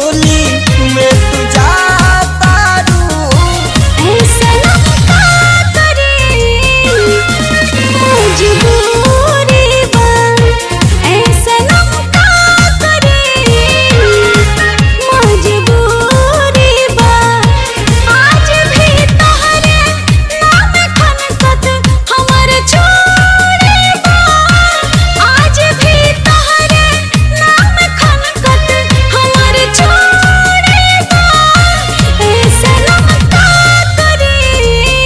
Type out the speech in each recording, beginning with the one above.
होली में तू जाता रू ऐसा का करे मजबूरी बा ऐसा का करे मजबूरी बा आज भी तहरे नाम खनकत हमर छोड़े बा आज भी तहरे नाम खनकत हमर छोड़े बा ऐसा का करे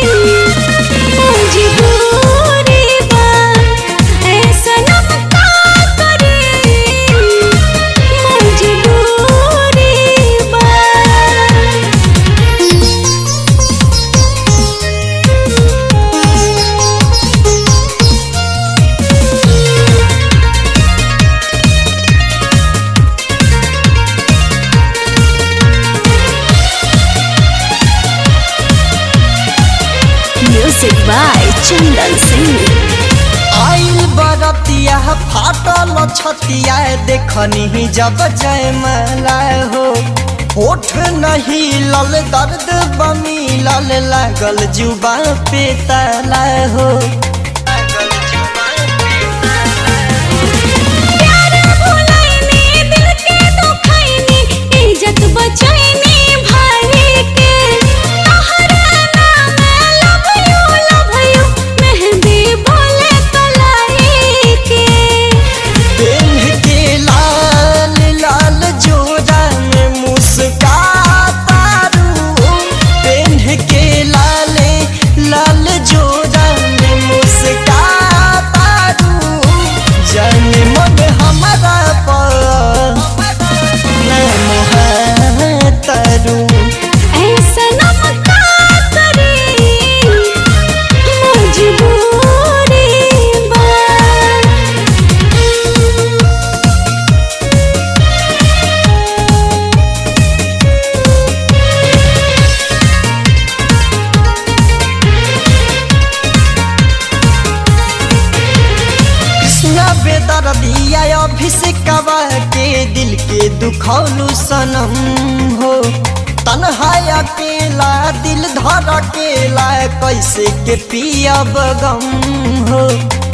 मजबूरी बा ऐसा का करे मजबूरी बा Music by Chandan Singh. आइल बरतिया फाटल छतिया देखनी जब जय मला हो होठ नहीं लल दर्द बमी लल लागल जुबा पे तला हो प्यार भुलाइनी दिल के दुखाइनी इज्जत बचाइनी भाई के तहरा नाम लव यू लव यू मेहंदी बोले कलाई के पेन के लाल लाल जोड़ा में मुस्काता रू पेन के लाल लाल जोड़ा में मुस्काता रू जन मन हमारा पर तरू ऐसा नमका करे मजबूरी बा कृष्णा बेदर दिया अभिषेकवा के दिल के दुखौलू सनम हो तन्हा अकेला दिल धर अकेला कैसे के पियब गम हो